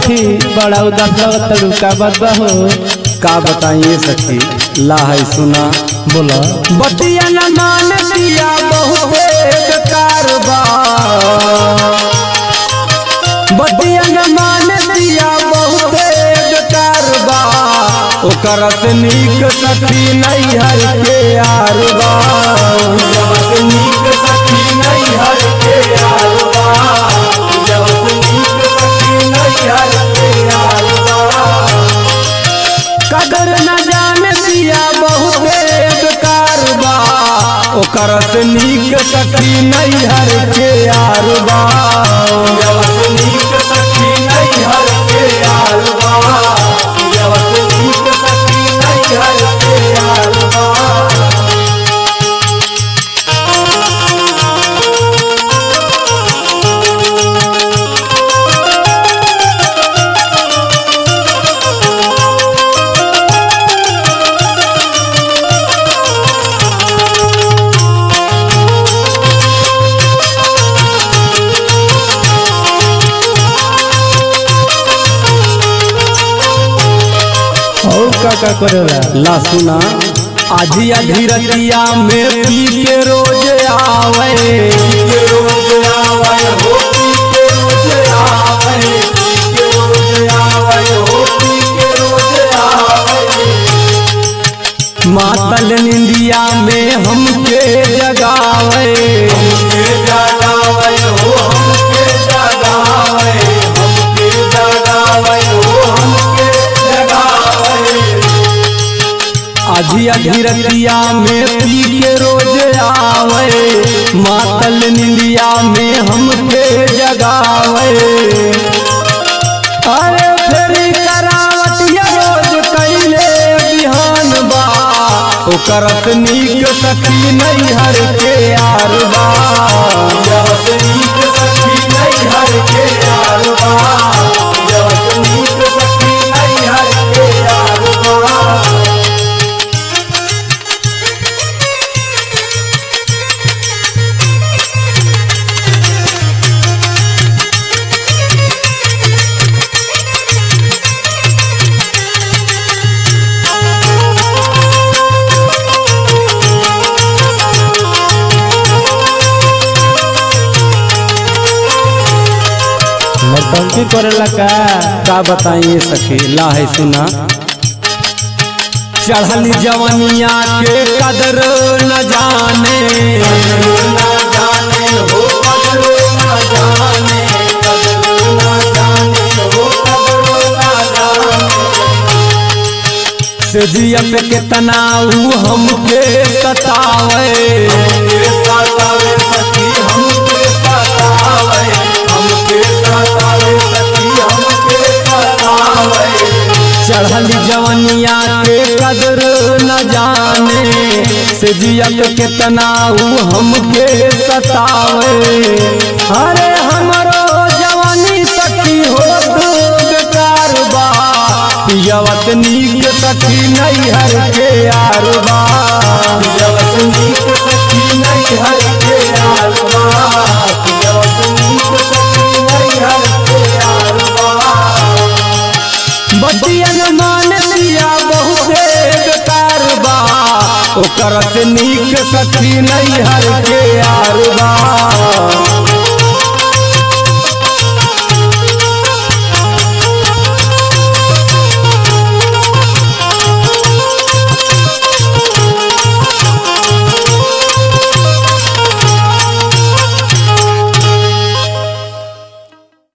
सखी बड़ा उदास लगत का बात बा हो का बताइए सखी ला है सुना बोला बतिया न मान दिया बहुते बेकार बा बतिया न मान दिया बहुते बेकार बा ओकर से नीक सखी नहीं हर के यार बा जब से नीक सखी नहीं हर के यार बा जब से नीक सखी नहीं हर के यार बा कदर न जान दिया बहुते बेकार बा ओकर से नीक सखी नहीं हर के यार बा जब से नीक सखी नहीं हर के यार बा जब से नीक सखी नहीं हर के यार बा और का का करेला ला सुना आजिया धीरतिया में पी के रोज आवे पी के रोज आवे हो पी के रोज आवे पी के रोज आवे हो पी के रोज आवे मातल निंदिया में हमके जगावे हमके जगावे हो हमके जगावे हमके जगावे हो हमके जगावे आधी अधीरतिया में पी के रोज आवे मातल निंदिया में हमके जगावे अरे फेरी करावटिया रोज कैले बिहान बा ओकर से नीक सखी नहीं हर के यार बा जब से नीक सखी नहीं हर के यार बा जब से नीक सखी नहीं हर के यार बा नौटंकी करेला का का बताइए सखी ला है सुना चढ़ली जवनिया के कदर न जाने न जाने हो कदर न जाने कदर न जाने हो कदर न जाने से जिया पे कितना ऊ हमके सतावे हमके सतावे सखी हमके सतावे हमके सतावे सखी हमके सतावे चढ़ली जवनिया के कदर न जाने से जिया पे कितना ऊ हमके सतावे अरे हमरो जवानी सखी हो बेकार बा पियवत नीक सखी नहीं हर के यार बा पियवत नीक सखी नहीं हर के यार बा पियवत नीक सखी नहीं हर के यार बा बतियन मान लिया बहुते बेकार बा ओकर से नीक सखी नहीं हर के यार बा